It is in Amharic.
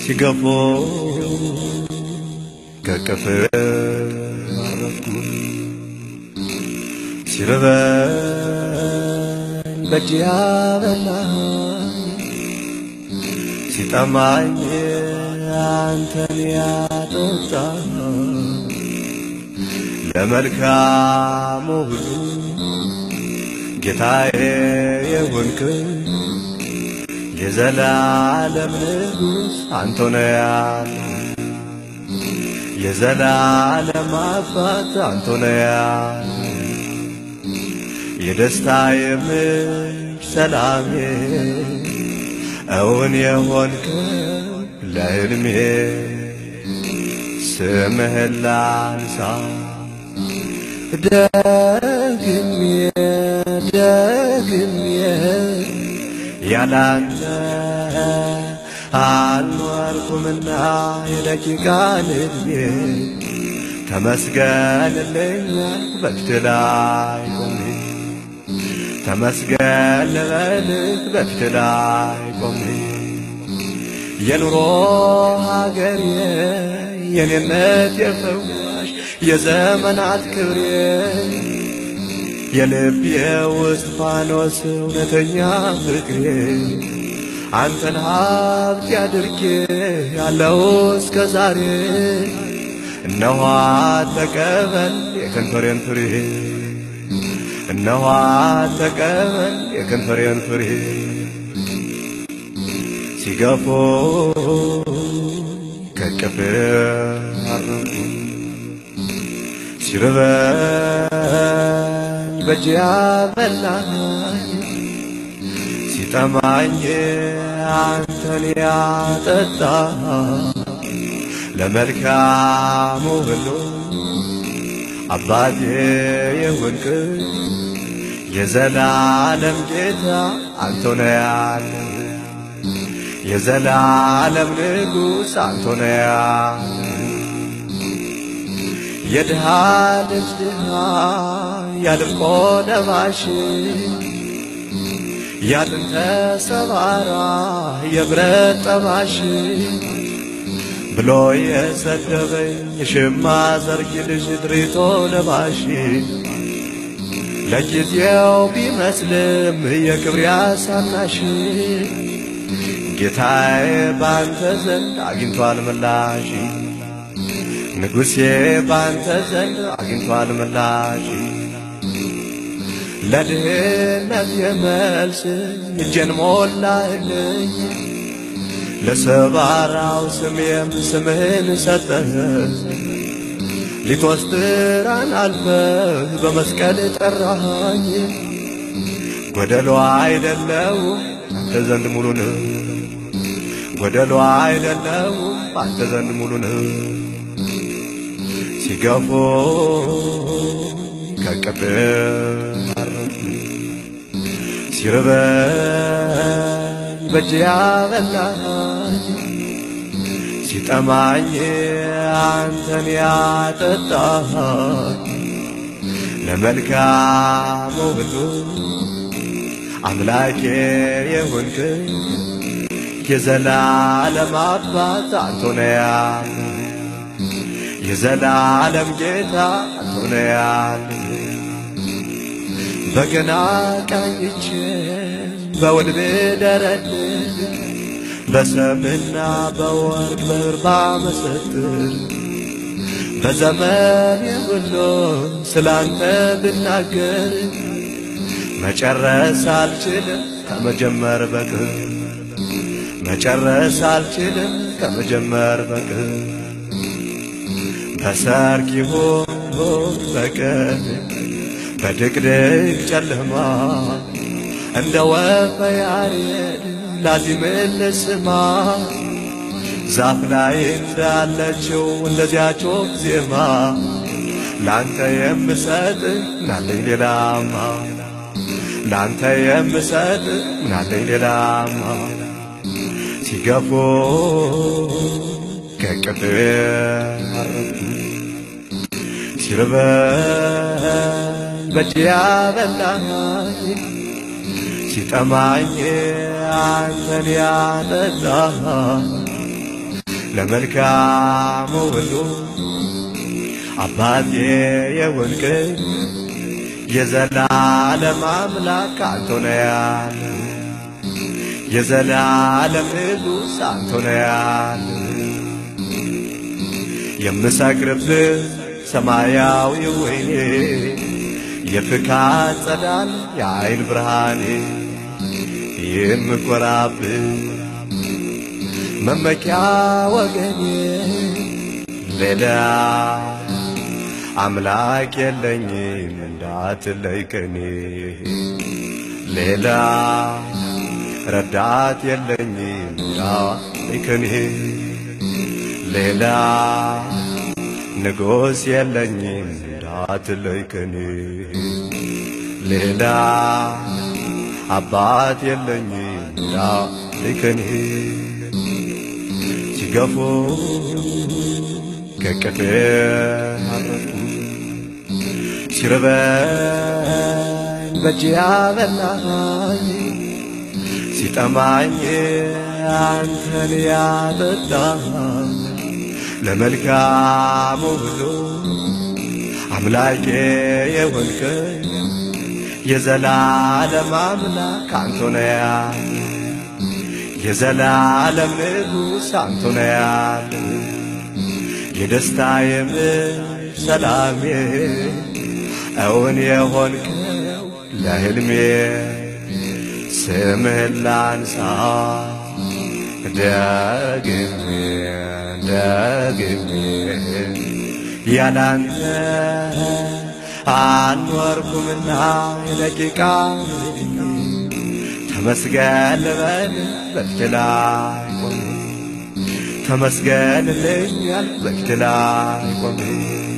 ሲገፎ ከቅፍ አረፍኩ ሲርበኝ በእጅ ያበላኝ ሲጠማኝ አንተን ያጠጣ ለመልካሙ ሁሉ ጌታዬ የሆንክ የዘላለም ንጉሥ አንተ ነህ ያለ የዘላለም አባት አንተ ነህ ያለ የደስታ የምንጭ ሰላሜ እውን የሆንከው ለሕልሜ ስምህን ላንሳ ደግሜ ደግሜ ያላንተ አልኖርኩምና የደቂቃን ዕድሜ ተመስገንልኝ በፊት ላይ ቆሜ ተመስገን ልበልህ በፊት ላይ ቆሜ የኑሮ ሀገሬ የኔነት የፈዋሽ የዘመናት ክብሬ የልቤ ውስጥ ፋኖስ እውነተኛ ፍቅሬ አንተን ሀብት ያድርጌ ያለው እስከ ዛሬ እነኋ ተቀበል የከንፈሬን ፍሬ እነኋ ተቀበል የከንፈሬን ፍሬ ሲገፎ ከቅፍ አረፉ ሲርበኝ በእጅ ያበላኝ ሲጠማኝ አንተን ያጠጣ ለመልካሙ ሁሉ አባቴ የሆንክ የዘላለም ጌታ አንተ ነህ ያለ የዘላለም ንጉሥ አንተ ነህ ያለ የድሃ ልጅ ድሃ ያድርቆ ለባሽ ያጥንተ ሰባራ የብረት ጠባሽ ብሎ የሰደበኝ የሽማ ዘርጊ ልጅ ድሪቶ ለባሽ ለጊዜው ቢመስልም የክብር ያሳናሽ ጌታዬ ባንተ ዘንድ አግኝቷል ምላሽ ንጉሴ ባንተ ዘንድ አግኝቷል ምላሽ ለድህነት የመልስ እጄን ሞላህልኝ ለሰባራው ስሜም ስምህን ሰጠህ ሊቶስትራን አልፈህ በመስቀል ጠራሃኝ ጎደሎ አይደለው አንተ ዘንድ ሙሉ ነው ጎደሎ አይደለው አንተ ዘንድ ሙሉ ነው ሲገፎ ከቅፍ ሲርበኝ በእጅ ያበላኝ ሲጠማኝ አንተን ያጠጣኝ ለመልካሙ ሁሉ አምላኬ የሆንክ የዘላለም አባት አንተ ነህ ያለ የዘላለም ጌታ አንተ ነህ ያለ በገና ቃኝቼ በውል ብደረድር በሰምና በወርቅ በርባ መሰጥር በዘመን ሁሉ ስላንተ ብናገር መጨረስ አልችልም ከመጀመር በቅር መጨረስ አልችልም ከመጀመር በቅር በሰርክ ይሁን በቀን በድቅድቅ ጨለማ እንደ ወፈ ያሬድ ላዚምን ልስማ ዛፍ ላይ እንዳለችው እንደዚያች ወፍ ዜማ ላንተ የምሰጥ ምናለኝ ሌላማ ላንተ የምሰጥ ምናለኝ ሌላማ ሲገፎ ከቅፍ ሲርበኝ በእጅ ያበላኝ ሲጠማኝ አንተን ያጠጣ ለመልካሙ ሁሉ አባቴ የሆንክ የዘላለም አምላክ አንተ ነህ ያለ የዘላለም ንጉሥ አንተ ነህ ያለ የምሰክርብህ ሰማያዊ ወይኔ የፍካት ጸዳል የአይን ብርሃኔ የምኮራብህ መመኪያ ወገኔ ሌላ አምላክ የለኝም እንዳትለይ ከኔ ሌላ ረዳት የለኝም እንዳትለይ ከኔ ሌላ ንጉሥ የለኝም እንዳትለይ ከኔ ሌላ አባት የለኝም እንዳትለይ ከኔ ሲገፉ ከቅፌ አረፉ ሲርበኝ በእጅ ያበላኝ ሲጠማኝ አንተን ያጠጣኝ ለመልካሙ ሁሉ አምላኬ የሆንክ የዘላለም አምላክ አንተ ነህ ያለ የዘላለም ንጉሥ አንተ ነህ ያለ የደስታ የምር ሰላሜ እውን የሆንከው ለሕልሜ ስምህን ላንሳ ደግሜ ደግሜ ያላንተ አልኖርኩምና የደቂቃ ተመስገን ልበል በፊት ላይ ቆሜ ተመስገን ልኛል በፊት ላይ ቆሜ